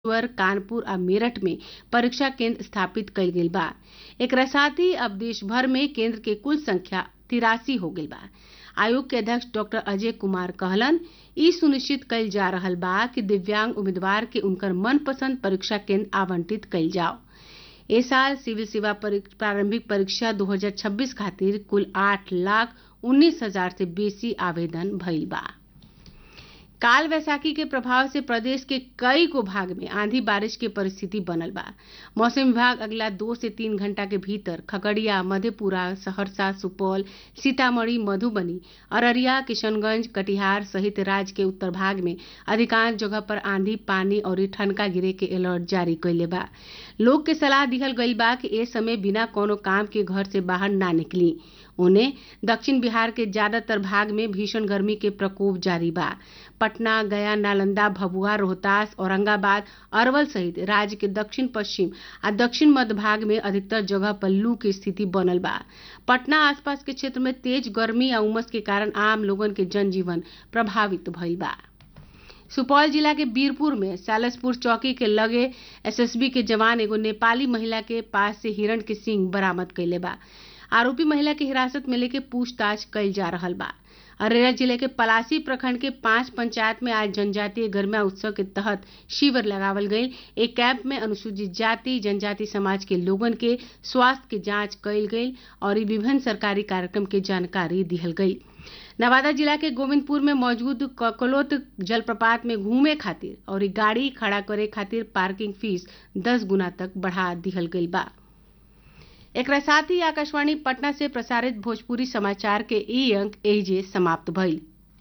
वर कानपुर आ मेरठ में परीक्षा केंद्र स्थापित कईल गईल बा एकरा साथ ही अब देश भर में केंद्र के कुल संख्या तिरासी हो गईल बा आयोग के अध्यक्ष डॉक्टर अजय कुमार कहलन ई सुनिश्चित कईल जा रहल बा कि दिव्यांग उम्मीदवार के उनकर मनपसंद परीक्षा केंद्र आवंटित कईल जाओ ए साल सिविल सेवा परीक- प्रारंभिक परीक्षा 2026 खातिर कुल आठ लाख उन्नीस हजार से बेसी आवेदन भइल बा काल वैसाखी के प्रभाव से प्रदेश के कई गो भाग में आंधी बारिश के परिस्थिति बनल बा मौसम विभाग अगला दो से तीन घंटा के भीतर खगड़िया मधेपुरा सहरसा सुपौल सीतामढ़ी मधुबनी अररिया किशनगंज कटिहार सहित राज्य के उत्तर भाग में अधिकांश जगह पर आंधी पानी और ठनका गिरे के अलर्ट जारी कैले बा लोग के सलाह दिहल गईल बा कि ए समय बिना कोनो काम के घर से बाहर ना निकली उन्हें दक्षिण बिहार के ज्यादातर भाग में भीषण गर्मी के प्रकोप जारी बा पटना गया नालंदा भभुआ रोहतास औरंगाबाद अरवल सहित राज्य के दक्षिण पश्चिम आ दक्षिण मध्य भाग में अधिकतर जगह पर लू की स्थिति बनल बा पटना आसपास के क्षेत्र में तेज गर्मी आ उमस के कारण आम लोगन के जनजीवन प्रभावित भइल बा सुपौल जिला के बीरपुर में सालसपुर चौकी के लगे एसएसबी के जवान एगो नेपाली महिला के पास से हिरण के सींग बरामद कैले बा आरोपी महिला के हिरासत में लेके पूछताछ कैल जा रहल बा अररिया जिले के पलासी प्रखंड के पांच पंचायत में आज जनजातीय गरमा उत्सव के तहत शिविर लगावल गई एक कैंप में अनुसूचित जाति जनजाति समाज के लोगन के स्वास्थ्य के जांच कैल गई और ई विभिन्न सरकारी कार्यक्रम के जानकारी दिहल गई नवादा जिला के गोविंदपुर में मौजूद ककलोत जलप्रपात में घूमे खातिर और ई गाड़ी खड़ा करे खातिर पार्किंग फीस दस गुना तक बढ़ा दिहल गई बा एकरा साथ ही आकाशवाणी पटना से प्रसारित भोजपुरी समाचार के ई अंक एहिजे समाप्त भइल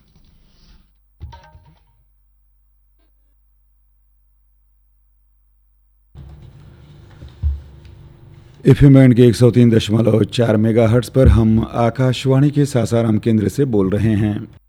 एफ एम बैंड के एक सौ तीन दशमलव चार मेगा हर्ट्स पर हम आकाशवाणी के सासाराम केंद्र से बोल रहे हैं